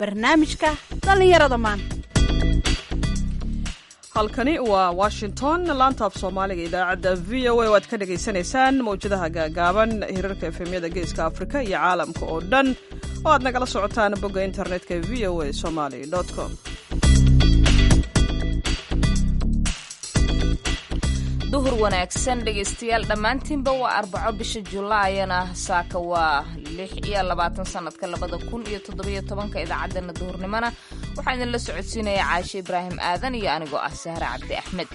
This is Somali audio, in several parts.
barnaamijka dhallinyarada maanta halkani waa washington laantaaf soomaaliga idaacadda v o a oo aad ka dhagaysanaysaan mawjadaha gaagaaban hirarka efemyada geeska afrika iyo caalamka oo dhan oo aad nagala socotaan bogga internetka v o a somaly com duhur wanaagsan dhegaystayaal dhammaantiinba waa arbaco bisha julaayana saaka waa lix iyo labaatan sanadka labada kun iyo toddobiyo tobanka idaacaddeenna duhurnimona waxaa idinla socodsiinaya caashe ibraahim aadan iyo anigoo ah sahre cabdi axmed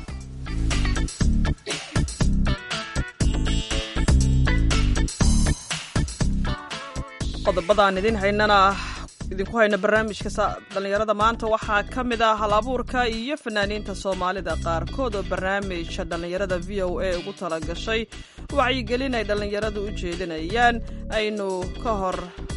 qodobadaan idin haynana idinku hayna barnaamijka dhallinyarada maanta waxaa ka mid ah hal abuurka iyo fanaaniinta soomaalida qaarkood oo barnaamijka dhallinyarada v o a ugu talagashay wacyigelin ay dhallinyaradu u jeedinayaan aynu ka hor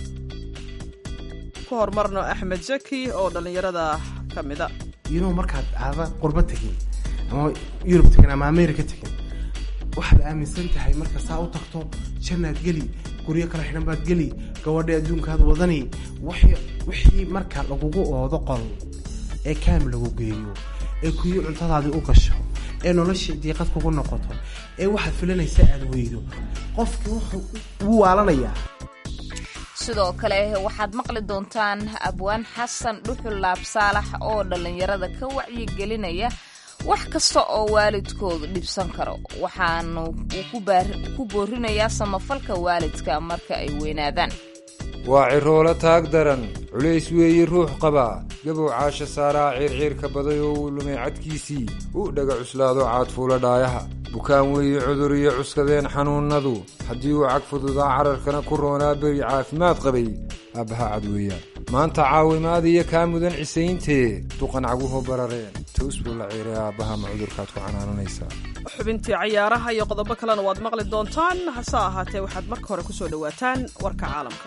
ku horumarno axmed zaki oo dhallinyarada ka mida iyadoo markaad aada qurbo tegin ama yurub tegin ama america tegin waxaad aaminsan tahay marka saa u tagto jannaad geli guryo kala xidhan baad geli gabadha adduunkaad wadani wixii marka lagugu oodo qol ee kaam lagu geeyo ee kuyi cuntadaadii u gasho ee noloshii diiqad kugu noqoto ee waxaad filanaysa aad weydo qofkii wuxuu wuu waalanayaa sidoo kale waxaad maqli doontaan abwaan xasan dhuxul laabsaalax oo dhallinyarada ka wacyigelinaya wax kasta oo waalidkoodu dhibsan karo waxaanu ku boorinayaa samafalka waalidka marka ay weynaadaan waa ciroolo taag daran culays weeye ruux qabaa gabow caasha saaraa ciirciirka baday oo uu lumay cadkiisii u dhaga cuslaado caadfuula dhaayaha bukaan weeye cudur iyo cuskadeen xanuunnadu haddii uu cag fududaa cararkana ku roonaa beri caafimaad qabay aabbaha cad weeyaan maanta caawimaad iyo kaa mudan cisayntee duqan caguhu barareen toos buu la ciiray aabbaha ma cudurkaad ku canaananaysaa xubintii cayaaraha iyo qodobo kalena waad maqli doontaan hase ahaatee waxaad marka hore ku soo dhowaataan warka caalamka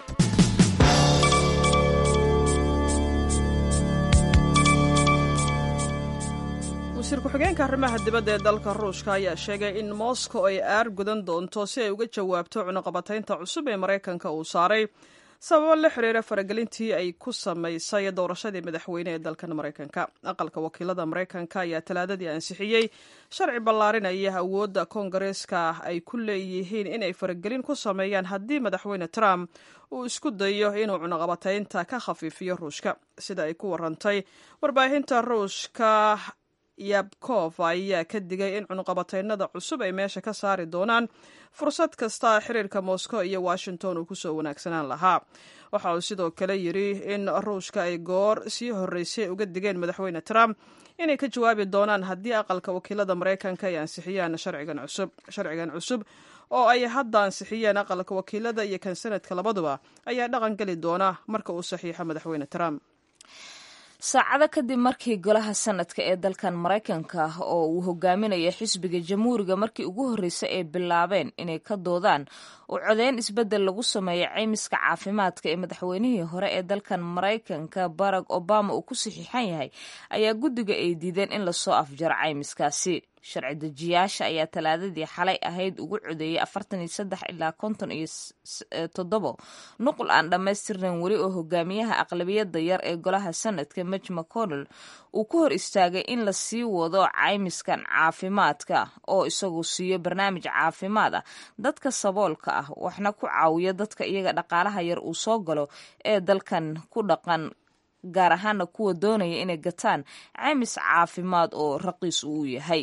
wasiir ku-xigeenka arrimaha dibadda ee dalka ruushka ayaa sheegay in moscow ay aar gudan doonto si ay uga jawaabto cunuqabataynta cusub ee maraykanka uu saaray sababo la xiriira faragelintii ay ku samaysay doorashadii madaxweyne ee dalkan maraykanka aqalka wakiilada maraykanka ayaa talaadadii ansixiyey sharci ballaarinaya awoodda koongareeska ay ku leeyihiin inay faragelin ku sameeyaan haddii madaxweyne trump uu isku dayo inuu cunuqabataynta ka khafiifiyo ruushka sida ay ku warantay warbaahinta ruushka yabkof ayaa ka digay in cunuqabataynada cusub ay meesha ka saari doonaan fursad kasta xiriirka moscow iyo washington uu kusoo wanaagsanaan lahaa waxa uu sidoo kale yidhi in ruushka ay goor sii horreysay uga digeen madaxweyne trump inay ka jawaabi doonaan haddii aqalka wakiilada maraykanka ay ansixiyaan sharcigan cusub sharcigan cusub oo ay hadda ansixiyeen aqalka wakiilada iyo kan sanadka labaduba ayaa dhaqan geli doona marka uu saxiixo madaxweyne trump saacado kadib markii golaha sanadka ee dalkan maraykanka oo uu hogaaminaya xisbiga jamhuuriga markii ugu horreysay ay bilaabeen inay ka doodaan oo codeyn isbeddel lagu sameeyo caymiska caafimaadka ee madaxweynihii hore ee dalkan maraykanka barack obama uu ku saxiixan yahay ayaa guddiga ay diideen in lasoo afjaro caymiskaasi sharci dejiyaasha ayaa talaadadii xalay ahayd ugu codeeyey afartan iyo saddex ilaa konton iyo toddobo nuqul aan dhammaystirnayn weli oo hogaamiyaha aqlabiyadda yar ee golaha sanadka mij mcconnell uu ku hor istaagay in la sii wado caymiskan caafimaadka oo isagu siiyo barnaamij caafimaad ah dadka saboolka ah waxna ku caawiya dadka iyaga dhaqaalaha yar uu soo galo ee dalkan ku dhaqan gaar ahaana kuwa doonaya inay gataan caymis caafimaad oo raqiis uu yahay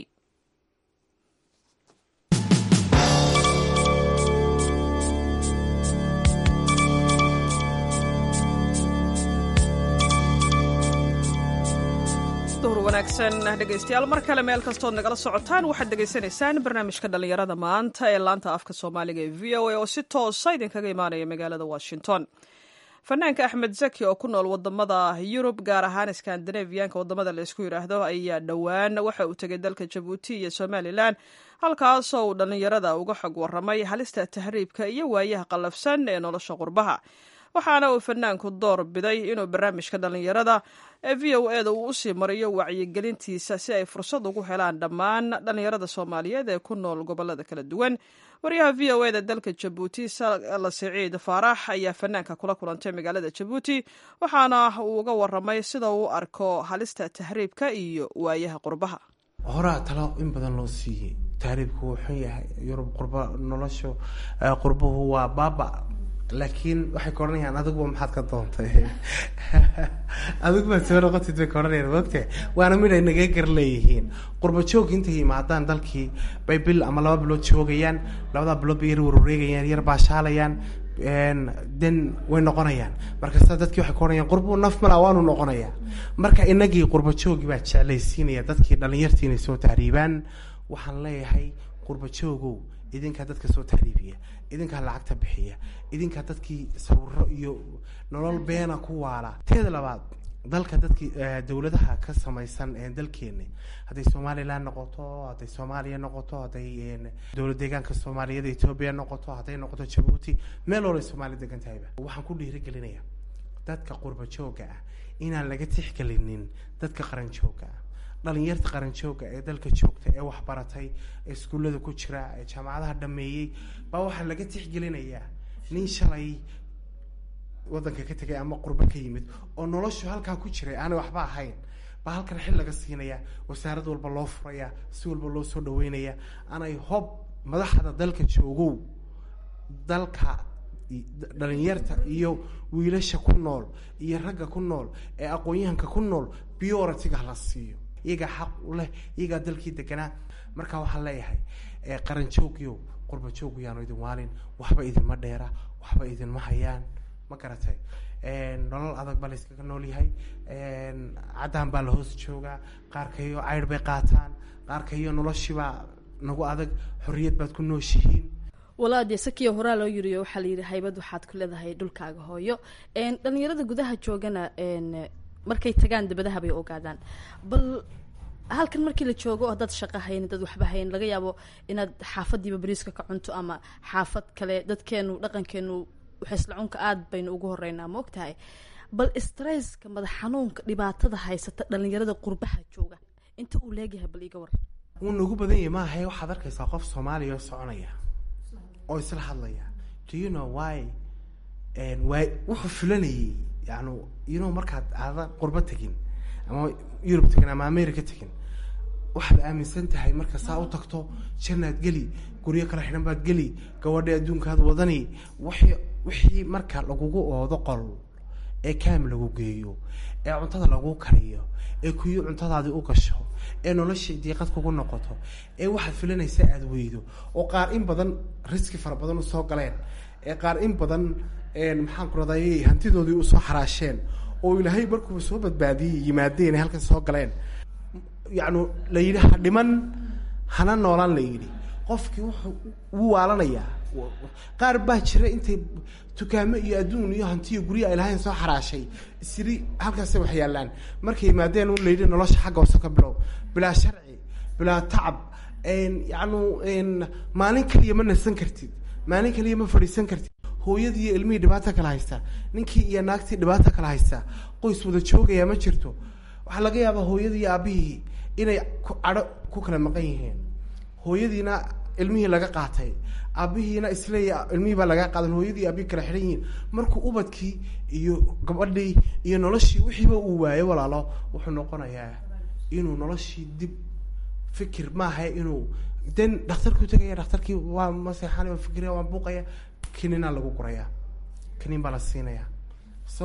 duhur wanaagsan dhegaystayaal mar kale meel kastood nagala socotaan waxaad dhegaysanaysaan barnaamijka dhallinyarada maanta ee laanta afka soomaaliga ee v o a oo si toosa idinkaga imaanaya magaalada washington fanaanka axmed zaki oo ku nool wadamada yurub gaar ahaan skandinaviyanka wadamada la isku yidhaahdo ayaa dhowaan waxa uu tegay dalka jabuuti iyo somalilan halkaasoo uu dhallinyarada uga xog waramay halista tahriibka iyo waayaha qallafsan ee nolosha qurbaha waxaana uu fanaanku door biday inuu barnaamijka dhallinyarada ee v o e da uu usii mariyo wacyigelintiisa si ay fursad ugu helaan dhammaan dhallinyarada soomaaliyeed ee ku nool gobolada kala duwan waryaha v o e da dalka jabuuti sala siciid faarax ayaa fanaanka kula kulantay magaalada jabuuti waxaana uu uga waramay sida uu arko halista tahriibka iyo waayaha qurbaha horaa talo in badan loo siiyey tahriibku wuu xun yahay yurub qurba noloshu qurbuhu waa baaba laakiin waxay ka odhanayaan adiguba maxaad ka doontay adigubaad soo noqotid bay ka odhanayaan mogta waana mid ay naga gar leeyihiin qurba joog intay yimaadaan dalkii bay bil ama laba bilood joogayaan labadaa bilood bay yar warwareegayaan yar baashaalayaan den way noqonayaan markasta dadkii waxay ka odhanayaan qurbu naf mala waanu noqonayaa marka inagii qurba joogi baa jeclaysiinaya dadkii dhalinyartii inay soo tahriibaan waxaan leeyahay qurba joogow idinkaa dadka soo tahriibiya idinkaa lacagta bixiya idinkaa dadkii sawiro iyo nolol beena ku waala teeda labaad dalka dadkii dawladaha ka samaysan dalkeeni hadday somalilan noqoto hadday soomaaliya noqoto hadday dowlad deegaanka soomaaliyada etoobiya noqoto hadday noqoto jabuuti meel walay soomaaliya degan tahayba waxaan ku dhiirigelinaya dadka qurba jooga ah inaan laga tixgelinin dadka qaran jooga ah dhalinyarta qaran jooga ee dalka joogta ee waxbaratay ee iskuullada ku jira ee jaamacadaha dhameeyey baa waxaa laga tixgelinayaa nin shalay wadanka ka tegay ama qurbo ka yimid oo noloshu halkaa ku jiray aanay waxba ahayn baa halkan xil laga siinaya wasaarad walba loo furaya si walba loo soo dhaweynaya aanay hob madaxda dalka joogow dalka dhalinyarta iyo wiilasha ku nool iyo ragga ku nool ee aqoon-yahanka ku nool bioratiga hala siiyo iyagaa xaq u leh iyagaa dalkii deganaa marka waxaan leeyahay qaran joogyo qurba joog yaanu idin waalin waxba idinma dheera waxba idinma hayaan ma garatay nolol adag baa la yskaga nool yahay caddaan baa la hoos joogaa qaarkayo caydh bay qaataan qaarkayo noloshiibaa nagu adag xorriyad baad ku nooshihiin walaa dee sakiya horaa loo yiriyo waxaa la yidhi haybad waxaad ku leedahay dhulkaaga hooyo dhalinyarada gudaha joogana markay tagaan dabadaha bay ogaadaan bal halkan markii la joogo haddaad shaqo hayn dad waxba hayn laga yaabo inaad xaafadiiba bariiska ka cunto ama xaafad kale dadkeenu dhaqankeenu waxaysla cunka aada baynu ugu horeynaa ma og tahay bal stresska madax xanuunka dhibaatada haysata dhalinyarada qurbaha jooga inta uu leegyahay bal iga war wuu nagu badan yahay maahae waxaad arkaysaa qof soomaaliya oo soconaya oo isla hadlaya do you know why waay wuxuu fulanayay yani you know markaad aadan qurbo tegin ama yurub tegin ama america tegin waxaad aaminsan tahay marka saa u tagto jannaad geli guryo kala xidhan baad geli gabadha adduunkaad wadani wixii wixii marka lagugu oodo qol ee kaam lagu geeyo ee cuntada lagu kariyo ee kuyi cuntadaadii u gasho ee noloshii diiqad kugu noqoto ee waxaad filanaysa aada weydo oo qaar in badan riski fara badan usoo galeen ee qaar in badan maxaan ku raday hantidoodii usoo xaraasheen oo ilaahay markuuba soo badbaadiyey yimaadeen ay halkan soo galeen yacnu la yidhi ha dhiman hana noolaan la yidhi qofkii wuxuu wuu waalanayaa qaar baa jira intay dukaamo iyo adduun iyo hantiyo gurya ay lahayn soo xaraashay isiri halkaasay wax yaallaan markay yimaadeen un layidhi nolosha xagga hoose ka bilow bilaa sharci bilaa tacab yacnu maalin kaliya ma nasan kartid maalin kaliya ma fadhiisan kartid hooyadii iyo ilmihii dhibaata kala haysta ninkii iyo naagtii dhibaata kala haysta qoys wada joogaya ma jirto waxaa laga yaabaa hooyadii iyo aabihii inay cadho ku kala maqan yihiin hooyadiina ilmihii laga qaatay aabihiina isleeya ilmihii baa laga qaadan hooyadii aabihii kala xidhan yihiin markuu ubadkii iyo gabadhii iyo noloshii wixiiba uu waayo walaalo wuxuu noqonayaa inuu noloshii dib fikir maaha inuu den dhakhtarkuu tegaya dhakhtarkii waa maseexan waa fikiraya waa buuqaya kininaa lagu gurayaa kinin baa la siinaya so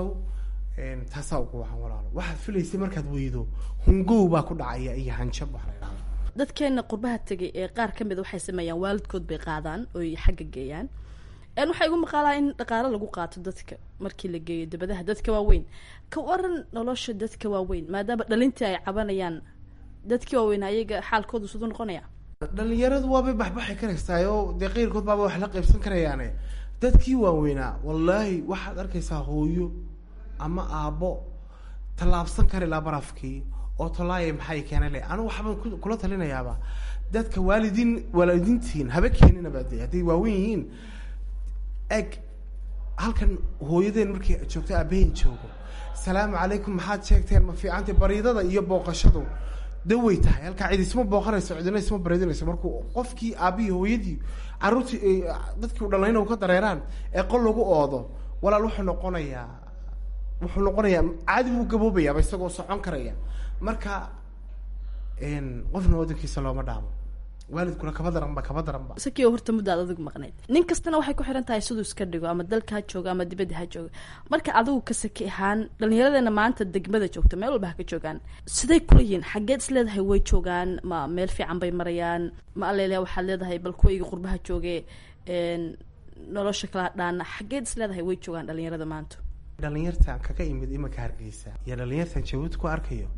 taasaa ugu wacan walaalo waxaad filaysay markaad weydo hungow baa ku dhacaya iyo hanjab waxa la idhahda dadkeena qurbaha tegay ee qaar ka mida waxay sameeyaan waalidkood bay qaadaan oy xagga geeyaan waxaa igu maqaalaa in dhaqaalo lagu qaato dadka markii la geeyo dabadaha dadka waaweyn ka waran nolosha dadka waaweyn maadaama dhalintii ay cabanayaan dadkii waaweyn ayaga xaalkoodu siduu noqonaya dhalinyaradu waabay baxbaxi karaysaay oo dee qeyrkood baaba wax la qaybsan karayaane dadkii waaweynaa wallaahi waxaad arkaysaa hooyo ama aabbo tallaabsan kari laa barafkii oo tolaaya maxay keena le anigu waxbaan kula talinayaaba dadka waalidiin waalidiintiin haba keeninaba de hadday waawen yihiin eg halkan hooyadeen markay joogto aabaheen joogo salaamu calaykum maxaad sheegteen ma fiicantay bariidada iyo booqashadu dawey tahay halkaa cid isma booqanayso cidina isma baridinayso markuu qofkii aabihii hooyadii caruurtii ay dadkii u dhalayna ka dareeraan ee qol lagu oodo walaal wuxuu noqonayaa wuxuu noqonayaa caadi buu gaboobayaaba isagoo socon karaya marka qofna wadankiisa looma dhaamo waalidkuna kaba daranba kaba daranba sakiyo horta muddaad adigu maqnayd nin kastana waxay ku xiran tahay siduu iska dhigo ama dalka ha jooga ama dibadda ha jooga marka adigu ka saki ahaan dhallinyaradeena maanta degmada joogta meel walba ha ka joogaan siday kula yihiin xaggeed is leedahay way joogaan ma meel fiican bay marayaan ma alele waxaad leedahay bal kuwayga qurbaha jooge nolosha kala dhaana xaggeed is leedahay way joogaan dhallinyarada maanta dhalinyartan kaga imid imanka hargeysa iyo dhalinyartan jabuuti ku arkayo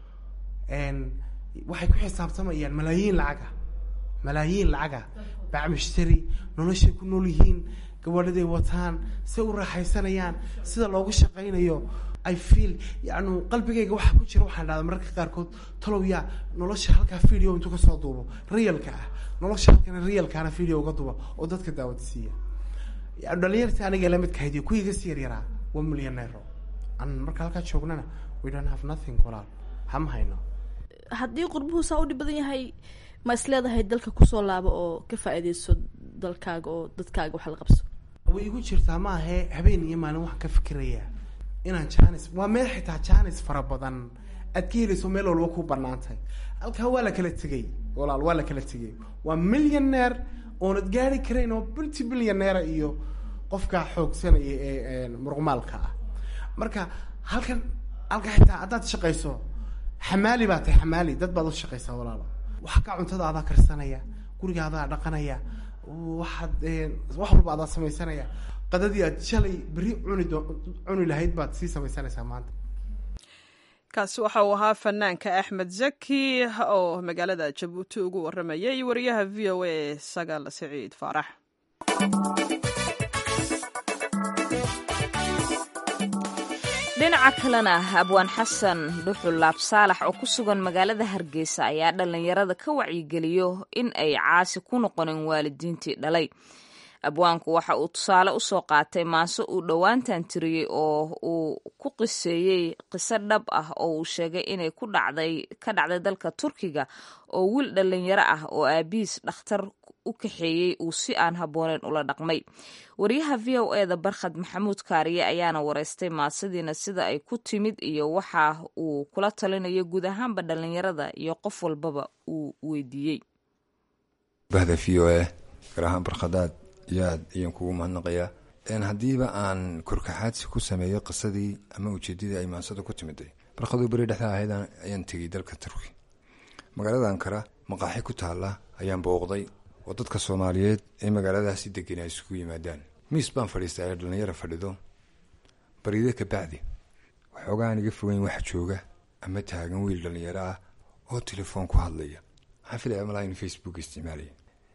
waxay ku xisaabtamayaan malaayiin lacaga malaayiin lacaga bacmushtari noloshay ku nool yihiin gabadhaday wataan say u raaxaysanayaan sida loogu shaqaynayo i feel yani qalbigayga waxaa ku jira waxaan dhahda mararka qaarkood talow yaa nolosha halkaa video intuu kasoo duubo realka ah nolosha halkana realkaana video uga duba oo dadka daawadsiiya dhalinyarta aniga lamidka haydiyo kuwiiga si yaryaraa waa millioneero an marka halkaa joognana we don't have nothing walaal hama hayno haddii qurbuhu saa u dhib badan yahay ma is leedahay dalka kusoo laabo oo ka faa-iideyso dalkaaga oo dadkaaga wax la qabso way igu jirtaa ma ahe habeen iyo maalin waxaan ka fikirayaa inaan janis waa meel xitaa janis fara badan aad ka helayso meel walba ku banaantahay halkaa waa la kala tegay walaal waa la kala tegay waa millionaire oonad gaari karayn oo multi billionaire iyo qofkaa xoogsanaya ee muruqmaalka ah marka halkan halkaa xitaa haddaad shaqayso xamaali baa tahay xamaali dad baad u shaqaysaa walaalo waxa ka cuntada adaa karsanaya guriga adaa dhaqanaya waxaad wax walba adaa samaysanaya qadadii aad shalay berri cuni doo cuni lahayd baad sii samaysanaysaa maanta kaasi waxa uu ahaa fanaanka axmed zaki oo magaalada jabuuti ugu waramayay wariyaha v o a sagaal siciid faarax dhinaca kalena abwaan xasan dhuxul laab saalax oo ku sugan magaalada hargeysa ayaa dhallinyarada ka wacyigeliyo in ay caasi ku noqonin waalidiintii dhalay abwaanku waxa uu tusaale usoo qaatay maase uu dhowaantan tiriyey oo uu ku qiseeyey qiso dhab ah oo uu sheegay inay ku dhacday ka dhacday dalka turkiga oo wiil dhallinyaro ah oo aabihiis dhakhtar u kaxeeyey uu si aan habbooneyn ula dhaqmay wariyaha v o e da barkhad maxamuud kaariye ayaana wareystay maasadiina sida ay ku timid iyo waxa uu kula talinayo guud ahaanba dhallinyarada iyo qof walbaba uu weydiiyey bahda v o e gaar ahaan barkhadaad iyo aad ayaan kugu mahadnaqayaa haddiiba aan korkaxaadsi ku sameeyo qisadii ama ujeedadii ay maansada ku timiday barkhaduu beri dhexda ahayd ayaan tegey dalka turki magaalada ankara maqaaxi ku taalla ayaan booqday oo dadka soomaaliyeed ee magaaladaasi degan ay isugu yimaadaan miis baan fadhiistay ay dhallinyaro fadhido bariide kabacdi waxoogaan iga fogeyn wax jooga ama taagan wiil dhallinyaro ah oo telefoon ku hadlaya waxaan filaya malaa in facebook isticmaalaya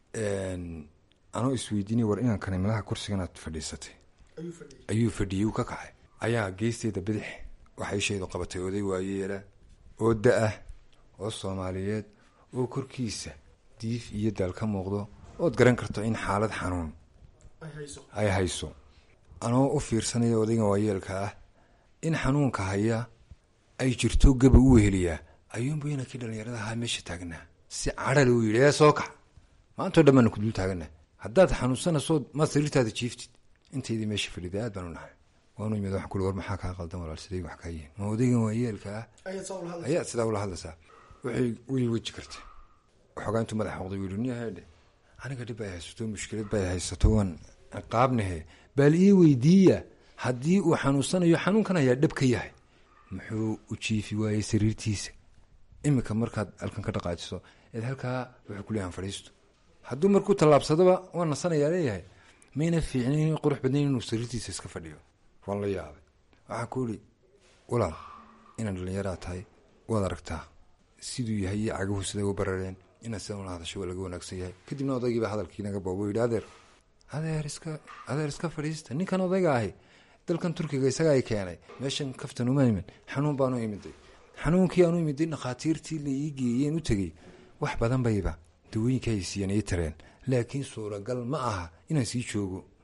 anoo isweydiinay war inaan kani malaha kursiganaad fadhiisatay ayuu fadhiyey uu ka kacay ayaa geesteeda bidix waxay shaydu qabatay oday waayeela oo da-ah oo soomaaliyeed oo korkiisa diif iyo daal ka muuqdo ood garan karto in xaalad xanuun ay hayso anoo u fiirsanaya odaygan waayeelka ah in xanuunka haya ay jirto gaba u weheliyaa ayuunbu inankii dhallinyarada ahaa meesha taagnaa si cadhal uu yidhi ee soo kac maantao dhan baana ku dul taagana haddaad xanuunsanaysood maad sariirtaada jiiftid intaydii meesha fadhiday aad baan u nahay waanu imid waxaan kuli war maxaa kaa qaldan walaal siday wax kaa yihiin ma odaygan waayeelka ah ayaad sidaa ula hadlaysaa waxay way weji karta waxoogaa intuu madax xoqday yidhi nin haydhe aniga dhib ay haysato mushkilad bay haysato waan ciqaabnahe baal ii weydiiya haddii uu xanuunsanayo xanuunkan ayaa dhab ka yahay muxuu u jiifi waayey sariirtiisa iminka markaad halkan ka dhaqaajiso eed halkaa wuxuu ku leeyahan fadhiisto hadduu markuu tallaabsadaba waa nasanayaa leeyahay mayna fiicnayn qurux badnayn inuu sariirtiisa iska fadhiyo waan la yaabay waxaa ku ihi walaal inaan dhallinyaraa tahay waad aragtaa siduu yahay iyo cagahu siday u barareen inaad sidan ula hadasho waa laga wanaagsan yahay kadibna odaygiiba hadalkii naga boobo yidhi adeer adeer iska adeer iska fadhiista ninkan odayga ahi dalkan turkiga isaga ay keenay meeshan kaftan uma imin xanuun baanu imiday xanuunkii aanu imiday dhakhaatiirtii la ii geeyeen u tegey wax badan bayba dawooyinka ay siiyeen ii tareen laakiin suuragal ma aha inaan sii joogo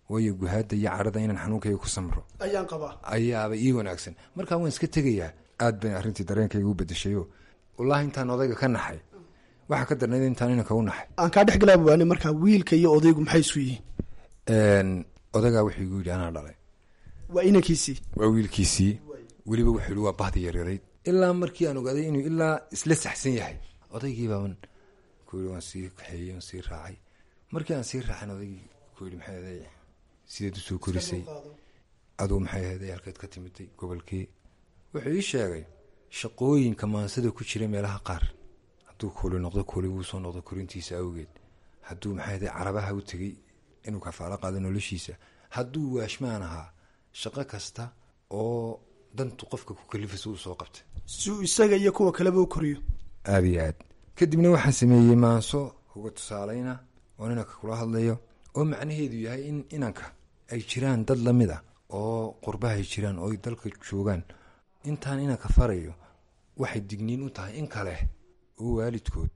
waayo guhaada iyo cadhada inaan xanuunkayga ku samro ayaan qabaa ayaaba ii wanaagsan markaa waan iska tegayaa aad bay arrintii dareenkayga u bedeshayo wallaahi intaan odayga ka naxay waxaa ka darnayd intaan inanka u naxay aan kaa dhex galaa buwaane markaa wiilka iyo odaygu maxay isu yihiin odagaa wuxuu igu yidhi anaa dhalay waa inankiisii waa wiilkiisii weliba wuxuu yihi waa bahdi yaryarayd ilaa markii aan ogaaday inuu ilaa isla saxsan yahay odaygii baaban ku yidhi waan sii kaxeeyey waan sii raacay markii aan sii raacan odaygii ku yidhi maxay ahaday sideed usoo korisay aduu maxay ahaday halkeed ka timiday gobolkii wuxuu ii sheegay shaqooyinka maansada ku jira meelaha qaar hadduu kooli noqdo kooli wuu soo noqdo korintiisa awgeed hadduu maxay ahaday carabaha u tegey inuu kafaalo qaado noloshiisa hadduu waashmaan ahaa shaqo kasta oo dantu qofka ku kalifaysa uu soo qabtay si uu isaga iyo kuwa kaleba u koriyo aada iyo aad kadibna waxaan sameeyey maanso uga tusaaleyna oon inanka kula hadlayo oo macnaheedu yahay in inanka ay jiraan dad lamid a oo qurbaha ay jiraan oo ay dalka joogaan intaan inanka farayo waxay digniin u tahay in kale oo waalidkood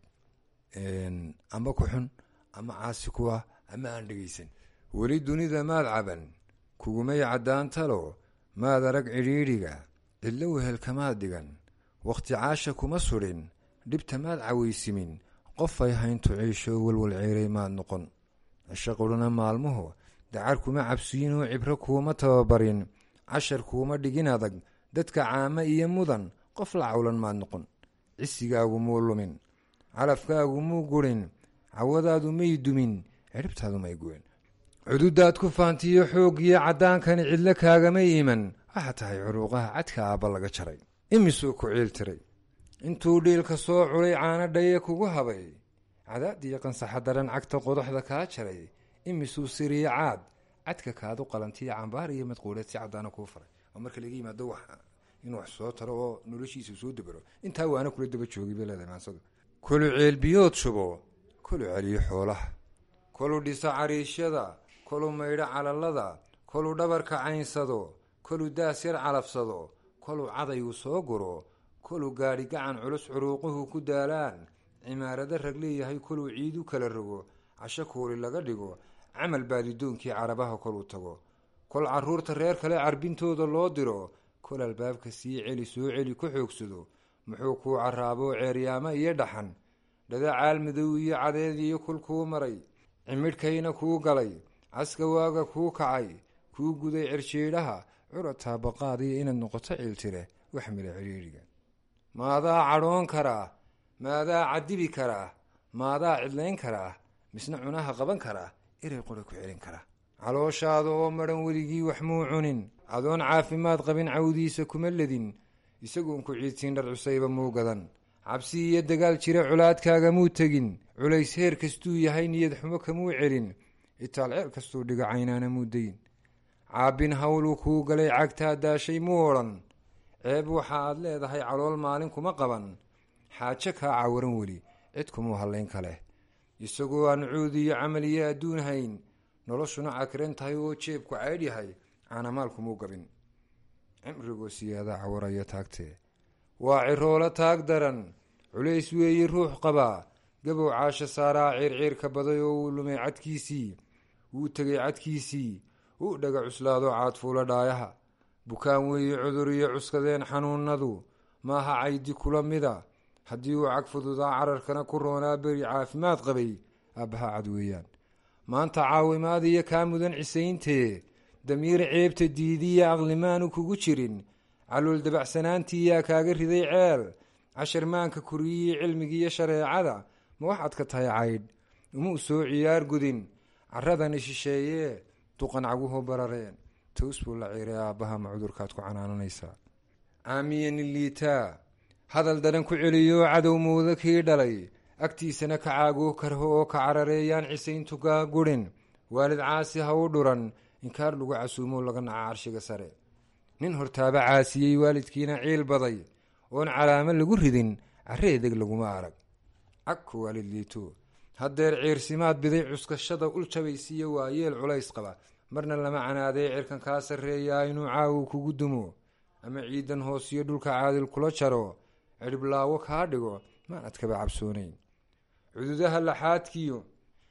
amba ku xun ama caasi ku ah ama aan dhegaysan weli dunida maad caban kugumay caddaan talo maad arag cidhiidhiga cidlo wehelkamaad dhigan wakhti caasha kuma sudhin dhibta maad cawaysimin qofay hayntu ciisho walwal ceeray maad noqon cisho qudhana maalmuhu dacar kuma cabsiyin oo cibro kuuma tababarin cashar kuuma dhigin adag dadka caamo iyo mudan qof la cawlan maad noqon cisigaagu muu lumin calafkaagu muu gurin cawadaadu may dumin ciribtaadu may guwen cududaad ku faantiyo xooggiyo caddaankani cidlo kaagamay iman waxaa tahay curuuqaha cadka aabba laga jaray imisuu ku ciil tiray intuu dhiilka soo culay caano dhaye kugu habay cadaadiyo qansaxa daran cagta qodaxda kaa jaray imisuu siriyo caad cadka kaadu qalantiyo cambaar iyo madquuleed si caddaana kuu faray oo marka laga yimaado wax inuu wax soo taro oo noloshiisa soo dabaro intaa waana kula daba joogay bay leedahay maansadu kolu ceelbiyood shubo kolu celiyo xoolaha kolu dhiso cariishyada kolu maydho calalada kolu dhabarka caynsado kolu daas yar calafsado kolu cadaygu soo guro kolu gaadhi gacan culus curuuquhu ku daalaan cimaarado rag leeyahay koluu ciidu kala rogo casho kuuli laga dhigo camal baadidoonkii carabaha koluu tago kol caruurta reer kale carbintooda loo diro kol albaabka sii celi soo celi ku xoogsado muxuu kuu caraaboo ceeryaamo iyo dhaxan dhada caal madow iyo cadeed iyo kul kuu maray cimidhkayna kuu galay caska waaga kuu kacay kuu guday cirjiidhaha curataa baqaadiyo inaad noqoto ciiltire wax mila cidhiidhiga maadaa cadhoon karaa maadaa cadibi karaa maadaa cidlayn karaa misna cunaha qaban karaa iray qura ku celin karaa calooshaada oo madhan weligii wax muu cunin adoon caafimaad qabin cawdiisa kuma ledin isagoon ku ciidsiin dhar cusayba muu gadan cabsi iyo dagaal jira culaadkaaga muu tegin culays heer kastuu yahay niyad xumo kamuu celin itaal ceer kastuu dhigo caynaana muu dayin caabbin hawluu kuu galay cagtaa daashay muu odhan ceeb waxa aad leedahay calool maalin kuma qaban xaajo kaa cawaran weli cid kumuu hallayn kale isagoo aan cuud iyo camal iyo adduun hayn noloshuna cakiran tahay oo jeebku caydh yahay caanamaal kumuu gabin cimrigoo siyaadaa cawaraya taagtee waa ciroola taag daran culays weeye ruux qabaa gabow caasho saaraa ciirciirka baday oo uu lumay cadkiisii wuu tegay cadkiisii uu dhaga cuslaado caadfuula dhaayaha bukaan weeye cudur iyo cuskadeen xanuunadu maaha caydi kula mida haddii uu cag fududaa cararkana ku roonaa beri caafimaad qabay aabbaha cad weeyaan maanta caawimaad iyo kaa mudan cisayntee damiir ceebta diidiya aqlimaanu kugu jirin calool dabacsanaantii yaa kaaga riday ceel cashar maanka koriyii cilmigiiyo shareecada ma waxaad ka tahay caydh umuu soo ciyaar gudin caradani shisheeyee duqan caguhu barareen toos buu la ciiray aabbaha ma cudurkaad ku canaananaysaa caamiyani liitaa hadal daran ku celiyo cadow muuda kii dhalay agtiisana ka caagoo karho oo ka carareeyaan cisayntu kaa gurin waalid caasi ha u dhuran inkaar lagu casuumo laga naca carshiga sare nin hortaaba caasiyey waalidkiina ciil baday oon calaamo lagu ridin carre edeg laguma arag cagku waalid liito haddeer ciirsimaad biday cuskashada ul jabaysiiyo waa yeel culays qaba marna lama canaadee cirkan kaa sarreeyaa inuu caawu kugu dumo ama ciidan hoosiyo dhulka caadil kula jaro cidhiblaawo kaa dhigo maan adkaba cabsoonayn cududaha laxaadkiyo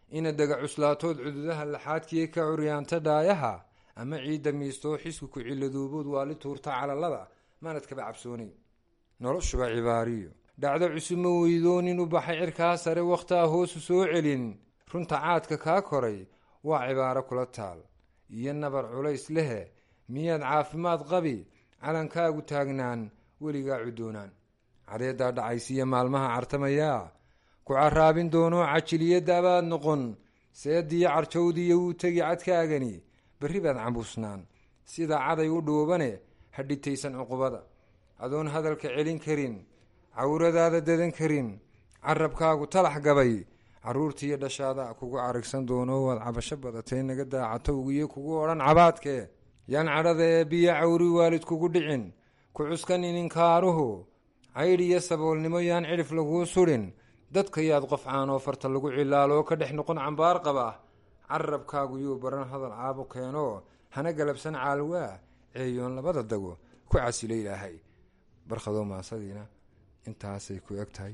ina dega cuslaatood cududaha laxaadkiiyo ka curyaanta dhaayaha ama ciidda miistoo xisku ku ciladoobood waali tuurta calalada maanad kaba cabsoonayn noloshuba cibaariyo dhacdo cusub ma weydoonin u baxay cirkaa sare wakhtaa hoosu soo celin runta caadka kaa koray waa cibaaro kula taal iyo nabar culays lehe miyaad caafimaad qabi calankaagu taagnaan weligaa cudoonaan cadeeddaa dhacaysiiyo maalmaha cartamayaa ku caraabin doonoo cajiliyadaabaad noqon seediyo carjowdiiyo wuu tegi cadkaagani berri baad cambuusnaan sida caday u dhuubane ha dhitaysan cuqubada adoon hadalka celin karin cawradaada dadan karin carabkaagu talax gabay caruurtiiyo dhashaada kugu carigsan doono waad cabasho badatay naga daacatowgiyo kugu odhan cabaadkee yaan cadhada ee biyo cawri waalid kugu dhicin ku cuskan ininkaaruhu caydh iyo saboolnimo yaan cidhif laguu sudhin dadka yaad qof caanoo farta lagu cilaaloo ka dhex noqon cambaar qaba carabkaagu yuu baran hadal caabo keenoo hana galabsan caalwaa ceeyoon labada dago ku casilo ilaahay barkhadoo maasadiina intaasay ku eg tahay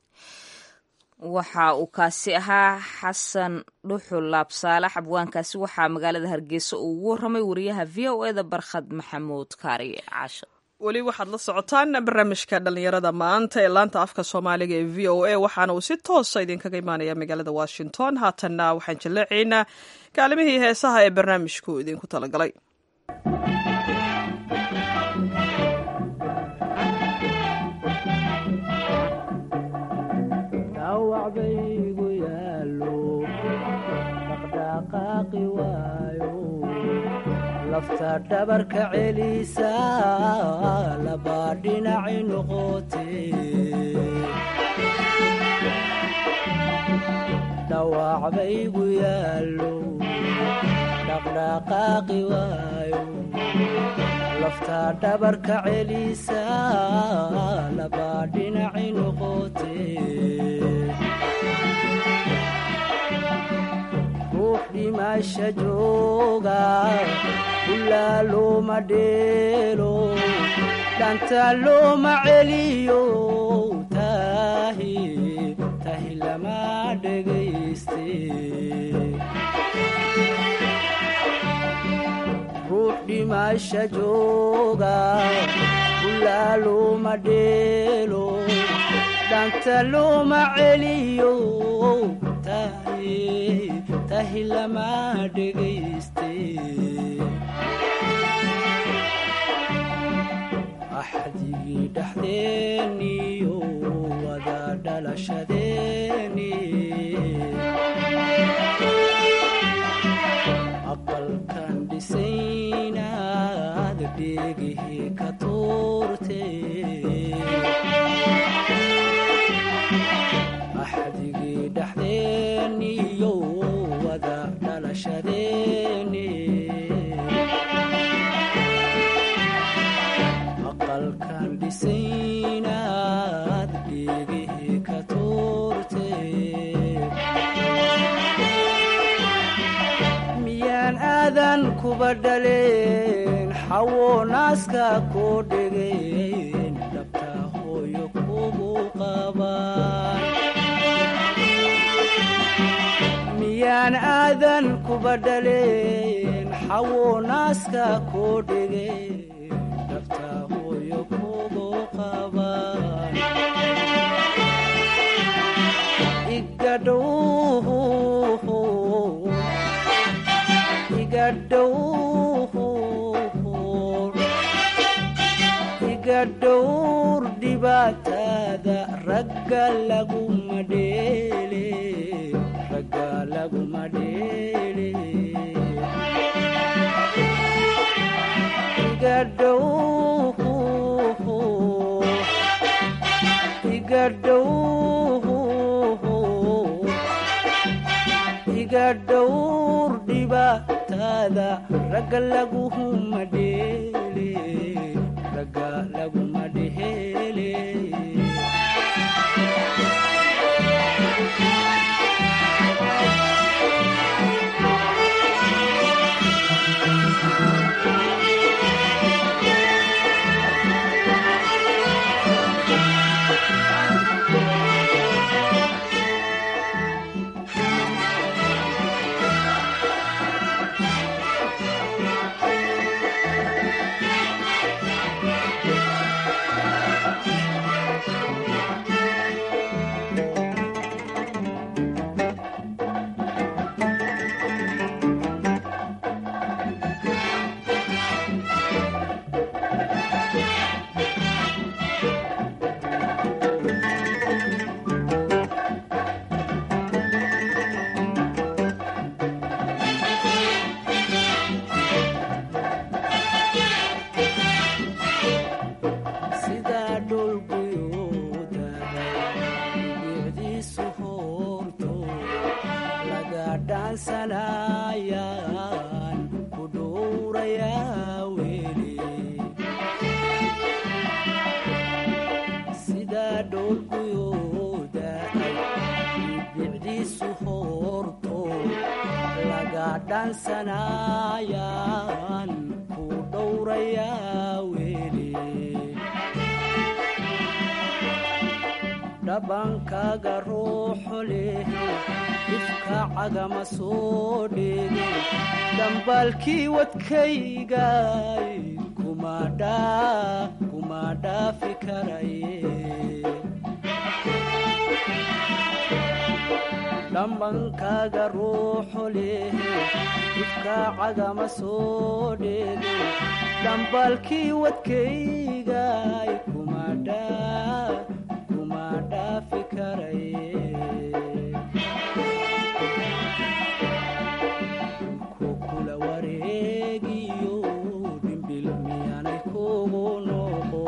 waxa uu kaasi ahaa xasan dhuxul laabsaalax abwaankaasi waxaa magaalada hargeysa uu ugu waramay wariyaha v o eda barkhad maxamuud kaariye caasho weli waxaad la socotaan barnaamijka dhallinyarada maanta ee laanta afka soomaaliga ee v o a waxaana uu si toosa idinkaga imaanaya magaalada washington haatanna waxaan jaleecaynaa kaalimihii heesaha ee barnaamijku idinku talagalay lafta dhabarka celisa labaa dhinaci noqote dhawaac baygu yaallo dhaqdhaqaaqi waayo lafta dhabarka celisa labaa dhinaci noqote ruux dhimasha jooga ulaa looma dheelo dhanta looma celiyo tahi tahi lama dhegayste ruux dhimasha jooga ulaa looma dheelo dhanta looma celiyo tahi tahi lama dhegayste axdigii dhexdeeniyo wada dhalashadeeni aqalkan dhisaynaad dheegihii ka tuurte axdigii dhexdeeniyo wada dhalashadeeni aqalkan dhisaynaad dheegihii ka tuurte miyaan aadan kuba dhaleen xawo naaska koo dhegeen dhabta hooyo kugu qabaan miyaan aadan kuba dhaleen xawo naaska koo dhegeen dhabta hooyo kugu qabaan igadhow iga dhowr dhibaatada ragga laguma dheele ragga laguma dheele iga dhow iga dhow iga dhowr dhibaatada ragga laguma dheele ragga laguma dheele dhaansanayaan ku dhowrayaa weli sidaa dhoolguyooda ay bicdiisu hoorto laga dhaansanayaan ku dhowrayaa weli dhabankaaga ruuxo leh ifka cagama soo dheege dhambaalkii wadkaygay kuma dhaafi karaye dhambankaaga ruuxo leh ifka cagama soo dheege dhambaalkii wadkaygay kuma dhaafi karaye kukula wareegiyo dhimbil miyaanay kugu noqo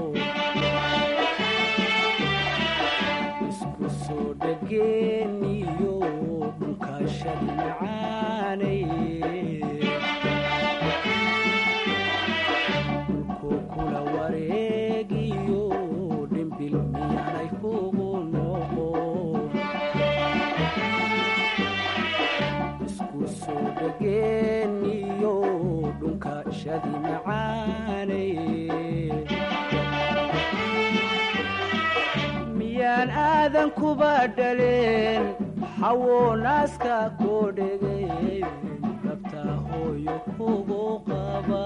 isku soo dhageeniyo dhulkaashadi macaanay kukula wareegiyo dhimbil miyaanay kugu noqo isku soo dhageeniyo dhunka shadi macaanay miyaan aadan kuba dhaleen xawo naaska koo dhegay dhabta hooyo kugu qaba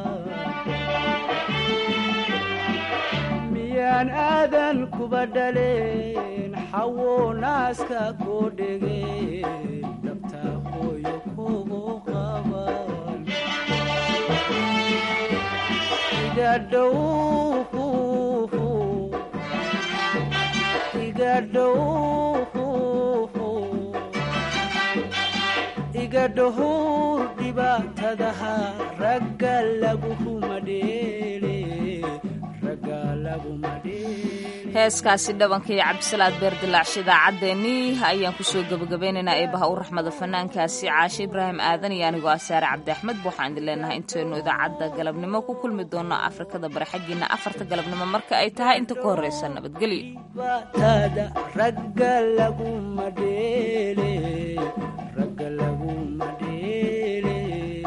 miyaan aadan kuba dhaleen xawo naaska koo dhegay dhabta hooyo kugu qaban iga dhow iga dhow iga dhowr dhibaatadaha ragga laguma dheele ragga laguma dheele heeskaasi dhabanka iyo cabdisalaad beerdilaacsha idaacaddeenii ayaan kusoo gebagabeynaynaa eebaha u raxmada fanaankaasi caashe ibraahim aadan iyo anigoo ah saare cabdi axmed waxaan idin leenahay intaynu idaacadda galabnimo ku kulmi doonno afrikada bari xaggiina afarta galabnimo marka ay tahay inta ka horreysa nabadgelyo dhibaatada ragga laguma dheele ragga laguma dheele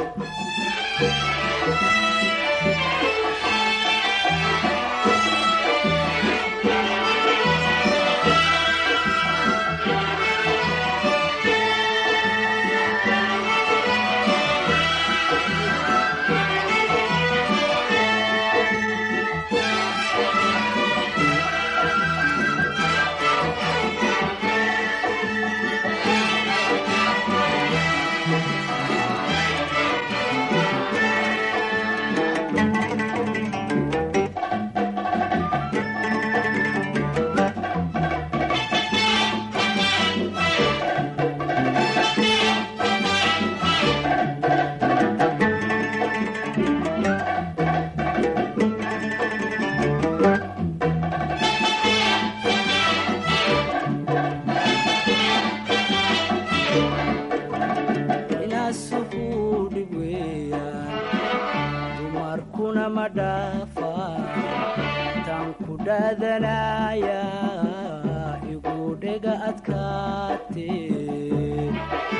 inaasuhu dhib weeyaan dumarkuna ma dhaafaan tan ku dhaadanaya igu dhega adkaatee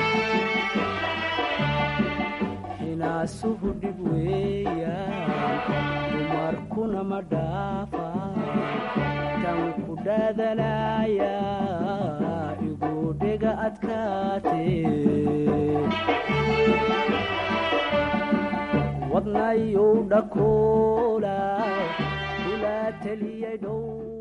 inaasuhu dhib weeyaan dumarkuna ma dhaafaan tan ku dhaadanaya igu dhega adkaatee wadnayow dhakoola kula teliyay dhow